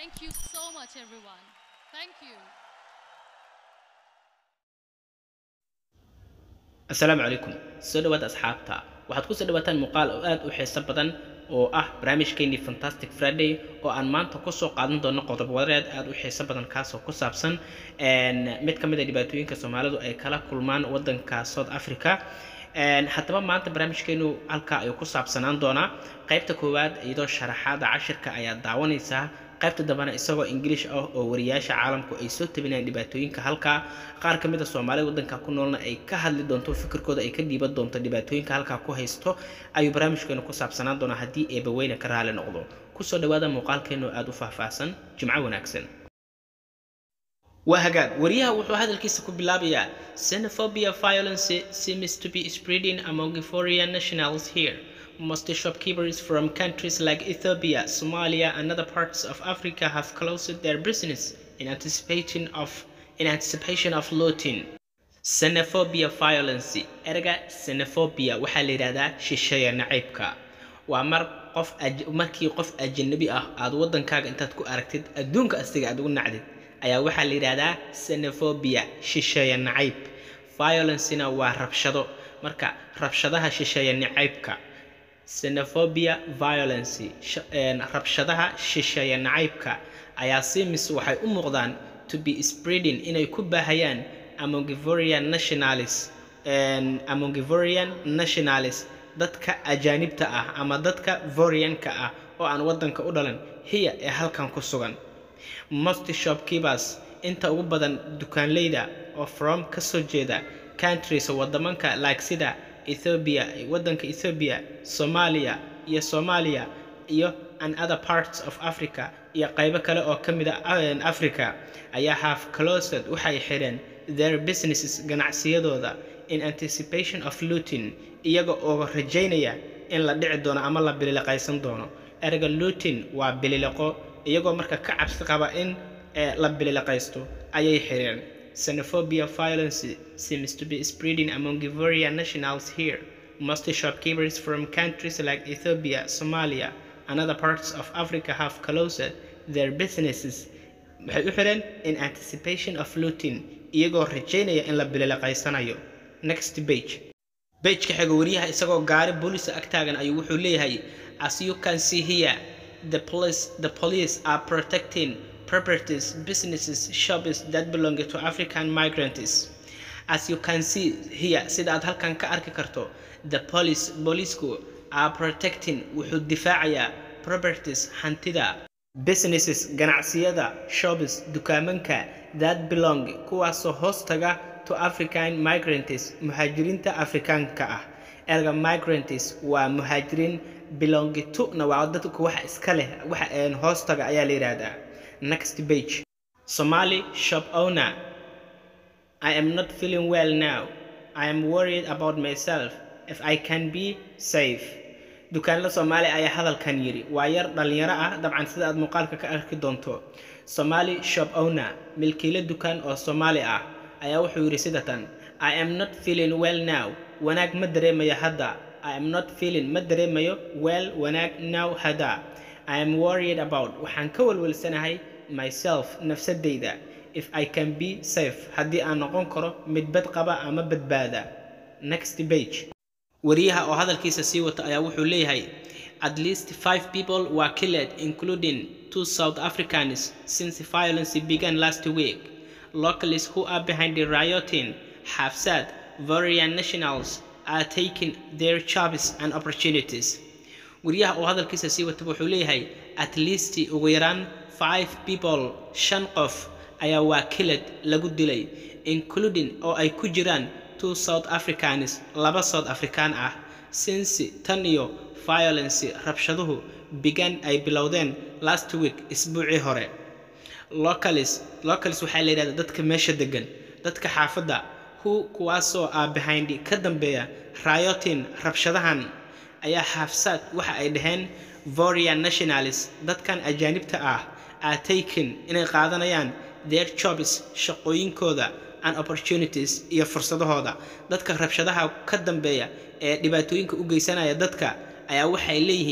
Thank you so much, everyone. Thank you. asalaamu calaykum soo dhawaada asxaabta waxaad kusoo dhawaataan muuqaal oo aad u xiiso badan oo ah barnaamijkeennii fantastic friday oo aan maanta kusoo qaadan doono qodob wadareed aad u xiiso badan kaasoo ku saabsan mid ka mid a dhibaatooyinka soomaalidu ay kala kulmaan wadanka south africa haddaba maanta barnaamijkeenu halkaa ayuu ku saabsanaan doonaa qaybta koowaad iyadoo sharaxaada cashirka ayaad daawanaysaa qaybta dambena isagoo ingiliish ah oo wariyaasha caalamku ay soo tabinayaan dhibaatooyinka halkaa qaar ka mid a soomaalida wadanka ku noolna ay ka hadli doonto fikirkooda ay ka dhiiban doonto dhibaatooyinka halkaa ku haysto ayuu barnaamijkeenu ku saabsanaan doonaa haddii eebaweyne ka raali noqdo kusoo dhawaada muuqaalkeenu aada u faahfaahsan jimco wanaagsan waa hagaag wariyaha wuxuu hadalkiisa ku bilaabayaa xenophobia violence seems to be spreading among foreign nationals here Most shopkeepers from countries like Ethiopia, Somalia, and other parts of Africa have closed their business in anticipation of in anticipation of looting. Xenophobia violence. Erga xenophobia waxaa la yidhahdaa shisheeya nacaybka. Waa mar qof markii qof ajnabi ah aad wadankaaga intaad ku aragtid adduunka astiga aad ugu nacdid ayaa waxaa la yidhahdaa xenophobia shisheeya nacayb. Violence-na waa rabshado. Marka rabshadaha shisheeya nacaybka xenophobia violence rabshadaha shisheeya nacaybka ayaa simis waxay u muuqdaan to be spreading inay ku baahayaan amongivorian nationalis amongivorian nationalis dadka ajaanibta ah ama dadka vorianka ah oo aan wadanka u dhalan hiya ee halkan ku sugan most shopkeepers inta ugu badan dukaanleyda oo from kasoo jeeda countries wadamanka like sida Ethiopia wadanka Ethiopia Soomaaliya iyo Soomaaliya iyo and other parts of Africa iyo qaybo kale oo ka mid ah Africa ayaa have closed waxay xireen their businesses ganacsiyadooda in anticipation of looting iyaga oo rajaynaya in la dhici doono ama la bilileqaysan doono erga looting waa bilileqo iyagoo marka ka cabsi qaba in la bilileqaysto ayay xireen Xenophobia violence seems to be spreading among Ivorian nationals here. Most shopkeepers from countries like Ethiopia, Somalia, and other parts of Africa have closed their businesses waxay u xireen in anticipation of looting iyagoo rajaynaya in la bilileqaysanayo next page pageka xiga wariyaha isagoo gaari booliisa ag taagan ayuu wuxuu leeyahay as you can see here the police the police are protecting properties, businesses, shops that belong to African migrants. As you can see here, sida aad halkan ka arki karto, the police, booliisku are protecting wuxuu difaacayaa properties hantida businesses ganacsiyada shops dukaamanka that belong kuwaasoo hoos taga to African migrants muhaajiriinta Afrikaanka ah erga migrants waa muhaajiriin belong to na waa dadku waxa iska leh waxa hoos taga ayaa la yidhaahdaa Next page. Somali shop owner. I am not feeling well now. I am worried about myself if I can be safe. dukaanla Soomaali ayaa hadalkan yiri waa yar dhalinyaro ah dabcan sida aad muuqaalka ka arki doonto Somali shop owner milkiile dukaan oo Soomaali ah ayaa wuxuu yiri sidatan I am not feeling well now wanaag ma dareemayo hadda I am not feeling ma dareemayo well wanaag now hadda I am worried about waxaan ka walwalsanahay myself nafsadayda if I can be safe haddii aan noqon karo mid bad qaba ama badbaada next page wariyaha oo hadalkiisa sii wata ayaa wuxuu leeyahay at least five people were killed including two South Africans since violence began last week locals who are behind the rioting have said various nationals are taking their jobs and opportunities wariyaha oo hadalkiisa sii wata wuxuu leeyahay at least ugu yaraan five people shan qof ayaa waa killed lagu dilay including oo ay ku jiraan two south africans laba south african ah since tan iyo violence rabshaduhu began ay bilowdeen last week isbuucii hore locals locals waxaa la yidhahdaa dadka meesha degan dadka xaafadda who kuwaasoo ah behind ka dambeeya rioting rabshadahan ayaa xaafsaad waxa ay dhaheen vorian nationalis dadkan ajaanibta ah are taken inay qaadanayaan their jobs shaqooyinkooda and opportunities iyo fursadahooda dadka rabshadaha ka dambeeya ee dhibaatooyinka u geysanaya dadka ayaa waxay leeyihiin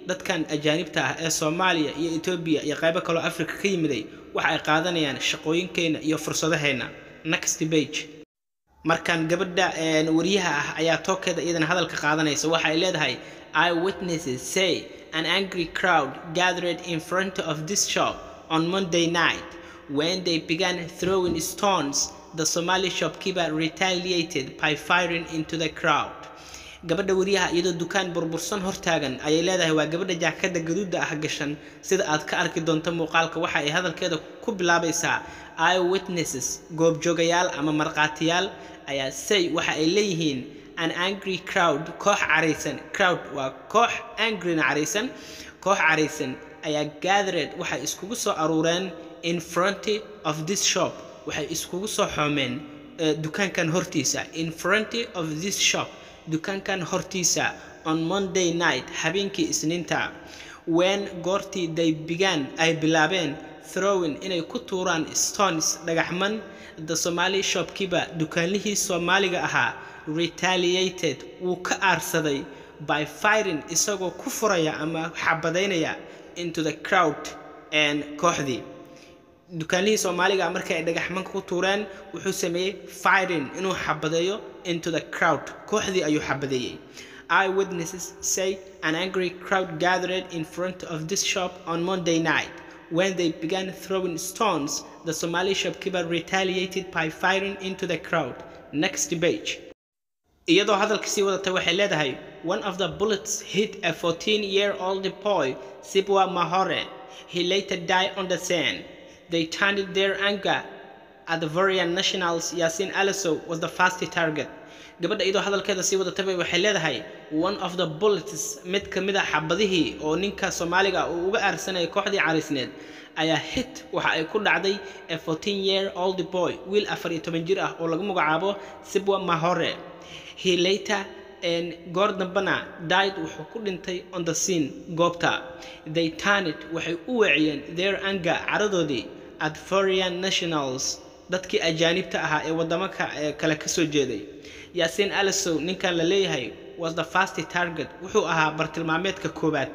dadkan ajaanibta ah ee soomaaliya iyo etoobiya iyo qaybo kaloo africa ka yimiday waxa ay qaadanayaan shaqooyinkeenna iyo fursadaheenna next page markan gabadha wariyaha ah ayaa tookeeda iyadana hadalka qaadanaysa waxa ay leedahay eye witnesses say an angry crowd gathered in front of this shop on monday night when they began throwing stones the somali shopkeeper retaliated by firing into the crowd gabadha wariyaha iyadoo dukaan burbursan hortaagan ayay leedahay waa gabadha jaakada gaduuda ah gashan sida aad ka arki doonto muuqaalka waxa ay hadalkeeda ku bilaabaysaa eye witnesses goobjoogayaal ama markhaatiyaal ayaa say waxa ay leeyihiin an angry crowd koox caraysan crowd waa koox angryna caraysan koox caraysan ayaa gathered waxay iskugu soo aruureen in front of this shop waxay iskugu soo xoomeen dukaankan hortiisa in front of this shop dukaankan hortiisa on monday night habeenkii isniinta when goortii they began ay bilaabeen throwing inay ku tuuraan stones dhagaxman the somali shopkeeper dukaanlihii soomaaliga ahaa retaliated wuu ka aarsaday by firing isagoo ku furaya ama xabadaynaya into the crowd and kooxdii dukaanlihii soomaaliga markii ay dhagaxmanka ku tuureen wuxuu sameeyey firing inuu xabadeeyo into the crowd kooxdii ayuu xabadeeyey eye witnesses say an angry crowd gathered in front of this shop on monday night when they began throwing stones the somali shopkeeper retaliated by firing into the crowd next page iyadoo hadalka sii wadatay waxay leedahay one of the bullets hit a 14 year old boy sibwa mahore he later died on the scene they turned their anger at the varian nationals yasin aliso was the first target gabadha iyadoo hadalkeeda sii wadatay waxay leedahay one of the bullets mid ka mid a xabadihii oo ninka soomaaliga uu uga aarsanayay kooxdii cariisneed ayaa hit waxa ay ku dhacday a 14 year old boy wiil afar iyo toban jir ah oo lagu magacaabo sibwa mahore he later goor dambana died wuxuu ku dhintay on the scene goobta they turned waxay u weeciyeen their anger caradoodii at foreign nationals dadkii ajaanibta ahaa ee wadamo kale ka soo jeeday yaasiin alisow ninkan la leeyahay was the first target wuxuu ahaa bartilmaameedka koowaad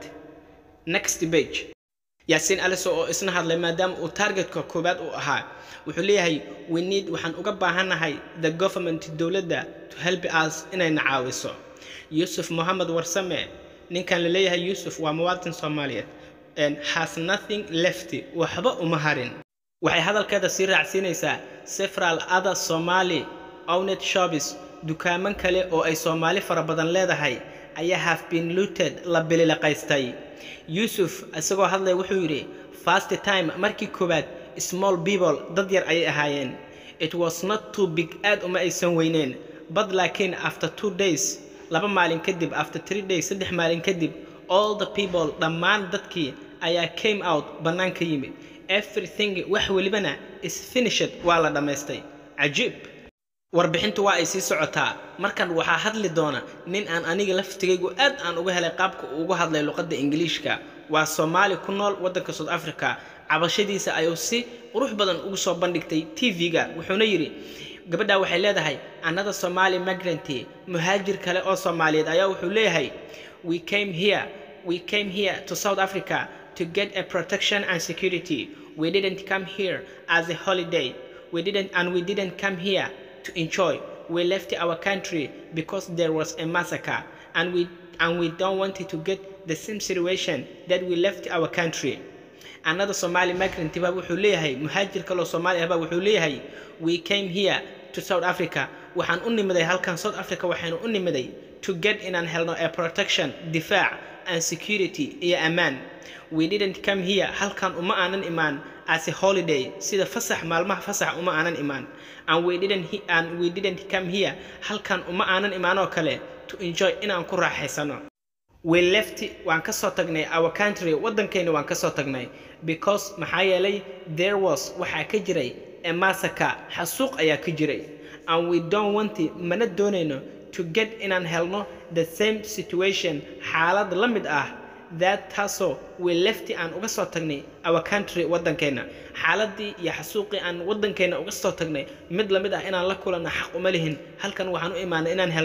next page yaasiin alisow oo isna hadlay maadaama uu targetka koowaad uu ahaa wuxuu leeyahay we need waxaan uga baahannahay the government dowladda to help us inayna caawiso yuusuf mohamed warsame ninkan la leeyahay yuusuf waa muwaadin soomaaliyeed and has nothing left waxba uma harin waxay hadalkeeda sii raacsiinaysaa several other somali owned shops dukaaman kale oo ay soomaali fara badan leedahay ayaa have been looted la bililaqaystay yuusuf isagoo hadlaya wuxuu yidhi first time markii koowaad small people dad yar ayay ahaayeen it was not too big aad uma aysan weyneen but laakiin after two days laba maalin kadib after three days saddex maalin kadib all the people dhammaan dadkii ayaa came out bannaanka yimid everything wax welibana is finished waa la dhammaystay cajiib warbixintu waa ay sii socotaa markan waxaa hadli doona nin aan aniga laftigaygu aad aan uga helay qaabka uu uga hadlay luqadda ingiliishka waa soomaali ku nool waddanka south africa cabashadiisa ayuu si qurux badan ugu soo bandhigtay tv-ga wuxuuna yidhi gabadha waxay leedahay another somali migranty muhaajir kale oo soomaaliyeed ayaa wuxuu leeyahay we came here we came here to south africa to get a protection and security we didn't come here as a holiday we didn't and we didn't come here to enjoy we left our country because there was a massacre and we and we don't want to get the same situation that we left our country another somali migrant baa wuxuu leeyahay muhaajir kaloo soomaali ah baa wuxuu leeyahay we came here to south africa waxaan u nimiday halkan south africa waxaanu u nimiday to get inaan helno a protection difaac and security iyo ammaan we didn't come here halkan uma aanan imaan as a holiday sida fasax maalmaha fasax uma aanan imaan and we didn't and we didn't come here halkan uma aanan imaan oo kale to enjoy inaan ku raaxaysano we left waan ka soo tagnay our country waddankayna waan ka soo tagnay because maxaa yeelay there was waxaa ka jiray a massacre xasuuq ayaa ka jiray and we don't want mana doonayno to get inaan helno the same situation xaalad la mid ah that taasoo we lefti aan uga soo tagnay our country waddankeenna xaaladii iyo xasuuqii aan waddankeenna uga soo tagnay mid la mid ah inaan la kulanno xaq uma lihin halkan waxaan u imaanay inaan helno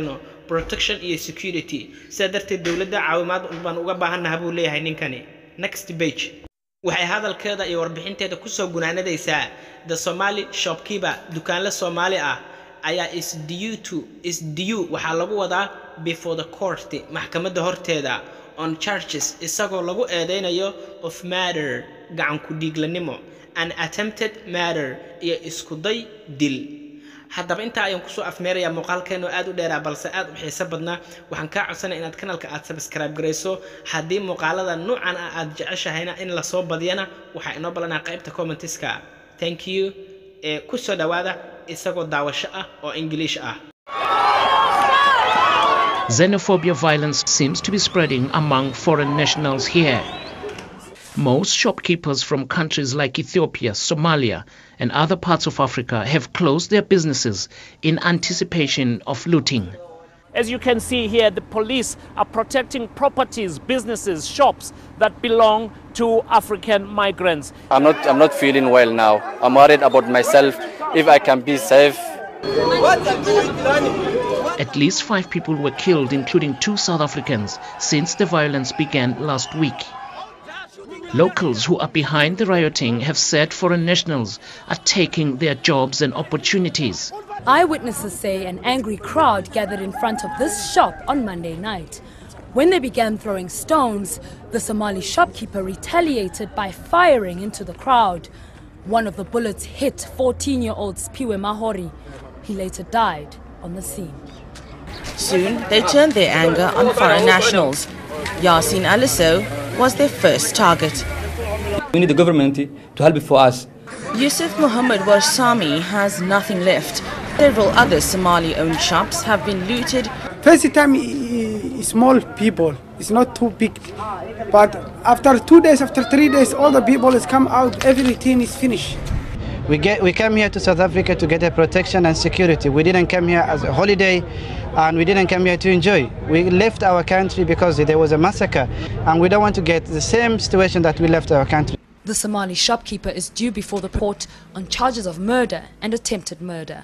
protection iyo security sidaa darteed dowladda caawimaad baan uga baahannaha buu leeyahay ninkani next page waxay hadalkeeda iyo warbixinteeda kusoo gunaanadaysaa the somali shopkeeper dukaanle soomaali ah ayaa is due to is due waxaa lagu wadaa before the court maxkamadda horteeda on charges isagoo lagu eedeynayo of matter gacan ku dhiiglanimo an attempted matter iyo iskuday dil haddaba intaa ayaan kusoo afmeerayaa muuqaalkeenu aad u dheeraa balse aad u xiiso badnaa waxaan kaa codsanaya inaad kanalka aad subscribe garayso haddii muuqaalada noocan ah aad jeceshahayna in lasoo badiyana waxaa inoo ballanaa qaybta commentiska thank you ee kusoo dhawaada isagoo daawasho ah oo ingiliish ah Xenophobia violence seems to be spreading among foreign nationals here. Most shopkeepers from countries like Ethiopia, Somalia, and other parts of Africa have closed their businesses in anticipation of looting. As you can see here, the police are protecting properties, businesses, shops that belong to African migrants. I'm not I'm not feeling well now. I'm worried about myself if I can be safe. At least five people were killed, including two South Africans, since the violence began last week. Locals who are behind the rioting have said foreign nationals are taking their jobs and opportunities. Eyewitnesses say an angry crowd gathered in front of this shop on Monday night. When they began throwing stones, the Somali shopkeeper retaliated by firing into the crowd. One of the bullets hit 14 year old Spiwe Mahori. He later died on the scene. Soon, they turned their anger on foreign nationals. Yasin Aliso was their first target. We need the government to help for us. Yusuf Muhammad Warsami has nothing left. Several other Somali owned shops have been looted. First time, i- i- small people, it's not too big. But after two days, after three days, all the people has come out, everything is finished. We get we came here to South Africa to get a protection and security. We didn't come here as a holiday, and we didn't come here to enjoy. We left our country because there was a massacre, and we don't want to get the same situation that we left our country. The Somali shopkeeper is due before the court on charges of murder and attempted murder.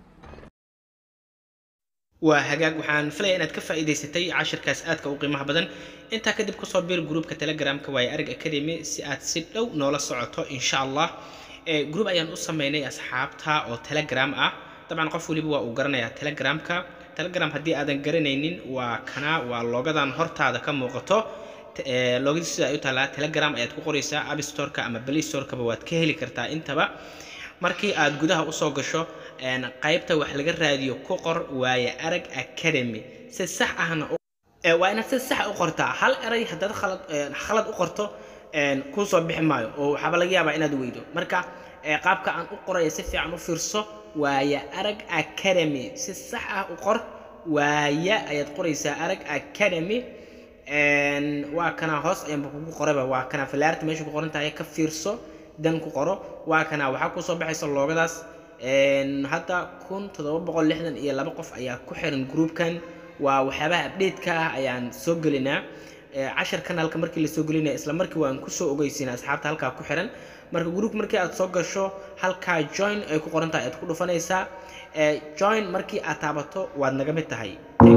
waa hagaag waxaan filaya inaad ka faa'iidaysatay cashirkaas aadka u qiimaha badan intaa kadib kusoo biir gruupka telegramka waaye arag academy si aad si dhow noola socoto insha allah ee gruub ayaan u sameynay asxaabta oo telegram ah dabcan qof weliba waa uu garanayaa telegramka telegram haddii aadan garanaynin waa kana waa loogadan hortaada ka muuqato loogadiis sida ay u taalaa telegram ayaad ku qoraysaa app storeka ama play storekaba waad ka heli kartaa intaba markii aad gudaha usoo gasho qaybta wax laga raadiyo ku qor waaye arag academy si sax ahna waa inaad si sax u qortaa hal eray haddaad khalad khalad u qorto kuu soo bixi maayo oo waxaaba laga yaabaa inaad weydo marka qaabka aan u qoraya si fiican u fiirso waaye arag academy si sax ah u qor waaye ayaad qoraysaa arag academy waa kana hoos ayaanba kugu qorayba waa kana filaarta meesha ku qoran tahay ka fiirso dan ku qoro waa kana waxaa kusoo baxaysa loogadaas hadda kun toddoba boqol lixdan iyo laba qof ayaa ku xiran groupkan waa waxyaabaha update-ka ah ayaan soo gelinaa cashar kanaalka markii lasoo gelinaya isla markii waan kusoo ogeysiina asxaabta halkaa ku xiran marka group markii aad soo gasho halkaa join ay ku qoran tahay aad ku dhufanaysaa join markii aad taabato waad naga mid tahay